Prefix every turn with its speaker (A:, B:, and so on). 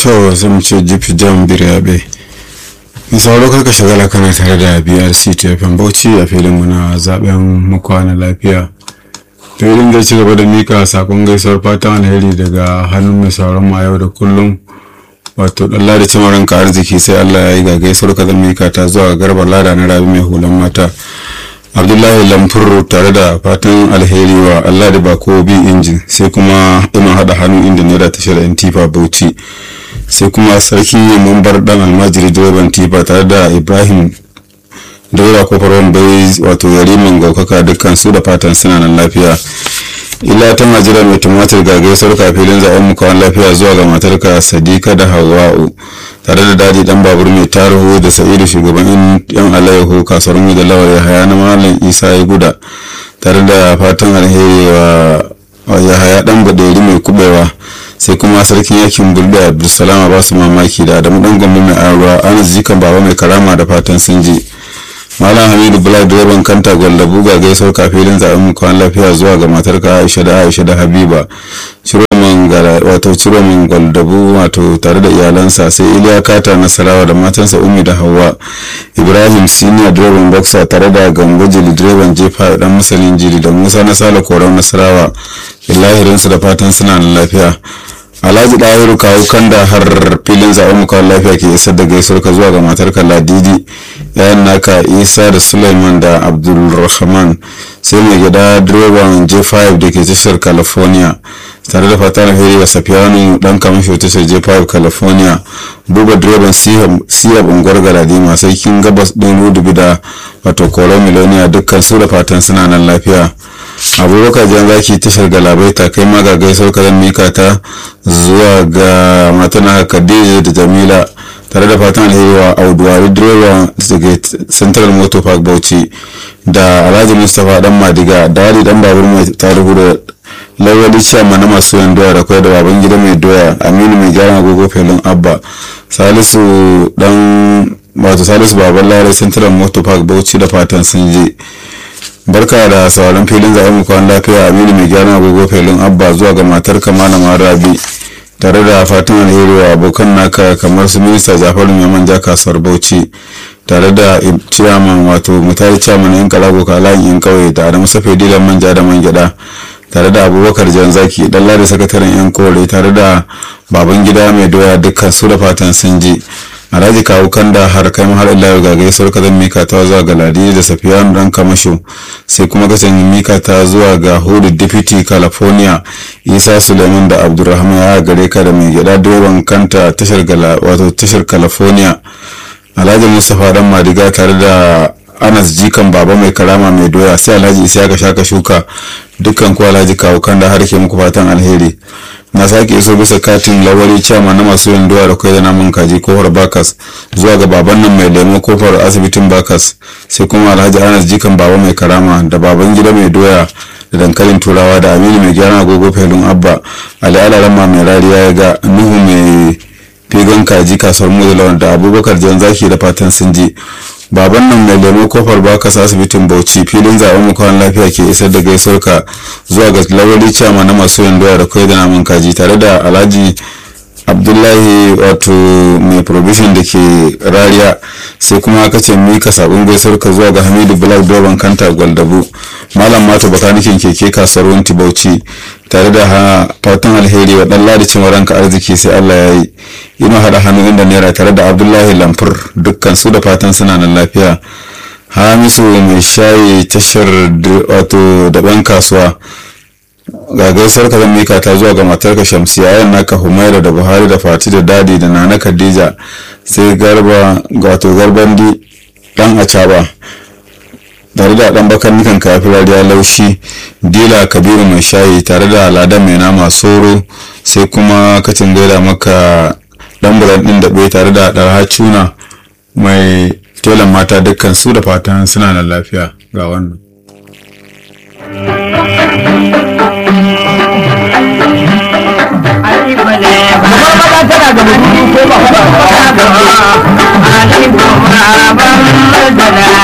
A: to zan ce jifi jan biryabe in sauro karka shagala kana tare da brc tfm bauchi a filin na zaben mukwana lafiya filin zai ci gaba da mika sakon gaisuwar fatan alheri daga hannun mai sauran ma yau da kullum wato dalla da cimarin ka arziki sai allah ya yi ga gaisuwar ka zan mika ta zuwa garba lada na rabi mai hulan mata abdullahi lamfur tare da fatan alheri wa allah da bako bi injin sai kuma ina hada hannu inda naira tashar yan tifa bauchi sai kuma sarki mambar dan almajiri direban tifa tare da ibrahim daura kofar wambai wato yariman gaukaka dukkan su da fatan suna nan lafiya ila ta majira mai tumatir ga gaisuwar kafilin zaben mukawan lafiya zuwa ga matarka sadika da hawa'u tare da daji dan babur mai tarihu da sa'idu shugaban yan alayyahu kasuwar mu da lawar yahaya na malam isa ya guda tare da fatan alheri wa yahaya dan baderi mai kubewa sai kuma sarkin yakin bulbe abdulsalam ba su mamaki da adamu dan gwamna mai aruwa anas jikan baba mai karama da fatan sun ji malam hamidu bula direban kanta gwallabu ga gaisuwar kafilin zaben mukawan lafiya zuwa ga matarka aisha da aisha da habiba ciroman wato ciroman gwaldabu wato tare da iyalansa sai iliya kata nasarawa da matansa umi da hawa ibrahim senior direban boxer tare da gambo jili direban jefa dan masanin jili da musa na sala koran nasarawa illahirinsu da fatan suna nan lafiya alhaji ɗahiru kawo kanda har filin zaben mukawan lafiya ke isar da gaisuwar ka zuwa ga matarka ladidi yayan naka isa da suleiman da abdulrahman sai mai gida direban j5 da ke tashar california tare da fatan alheri wa safiyanu dan kamasho tashar j5 california buba direban siyab unguwar galadima sarkin gabas din rudubi da wato koron miloniya dukkan su da fatan suna nan lafiya abubakar jan zaki tashar galabaita kai ma ga gaisuwar ka zan mika ta zuwa ga matana khadija da jamila tare da fatan alheri wa auduwari direba daga central motor park bauchi da alhaji mustapha dan madiga da wali dan babur mai tarihu da lawali ciyama na masu yan doya da kwai da baban gida mai doya aminu mai gyaran agogo felin abba salisu dan wato salisu baban lare central motor park bauchi da fatan sun je barka da sauran filin zaɓen mukwan lafiya aminu mai gyaran agogo felin abba zuwa ga matar malama rabi tare da fatan alheri wa abokan naka kamar su minista jafaru mai manja kasuwar bauchi tare da ciyaman wato mutari ciyaman yan kalago kalayin yan kauye da adamu safe dilan manja da man gyada tare da abubakar jan zaki dalla da sakataren yan kore tare da baban gida mai doya dukkan su da fatan sun ji alhaji kawo kanda har kai har illa ga gaisuwar ka zan mika ta zuwa ga ladi da safiyanu dan kamasho sai kuma ka mika ta zuwa ga hudu deputy california isa suleiman da abdulrahman ya gare ka da mai gida direban kanta tashar wato tashar california alhaji mustapha dan madiga tare da anas jikan baba mai karama mai doya sai alhaji isa ka shaka shuka dukkan ku alhaji kawo kanda har ke muku fatan alheri na sake iso bisa katin lawari ciyama na masu yin doya da kai da namun kaji kofar bakas zuwa ga baban nan mai lemo kofar asibitin bakas sai kuma alhaji anas jikan baba mai karama da baban gida mai doya da dankalin turawa da aminu mai gyaran agogo felun abba ali alarama mai rariya ya ga nuhu mai figan kaji kasuwar muzulawan da abubakar jan zaki da fatan sun ji baban nan mai lemo kofar bakas asibitin bauchi filin zaben mukawan lafiya ke isar da gaisuwarka zuwa ga lawali ciyama na masu yin doya da kai da namun kaji tare da alhaji abdullahi wato mai provision da ke rariya sai kuma aka ce mika sabon gaisuwarka zuwa ga hamidu black doban kanta gwaldabu malam mata bakanikin keke kasuwar wanti bauchi tare da fatan alheri wa dan ladi ranka arziki sai allah ya yi ina hada hannu inda naira tare da abdullahi lamfur dukkan su da fatan suna nan lafiya hamisu mai shayi tashar wato daban kasuwa ga gaisar ka zan mika ta zuwa ga matarka shamsiya yan naka humaira da buhari da fati da dadi da nana khadija sai garba wato garbandi dan acaba tare da dan bakan nikan kafin rariya laushi dila kabiru mai shayi tare da ladan mai nama soro sai kuma kacin gaida maka dan buran din da bai tare da darha cuna mai telan mata dukkan su da fatan suna da lafiya ga wannan
B: tana da mutum ko ba ba ba ba ba ba ba ba ba ba ba ba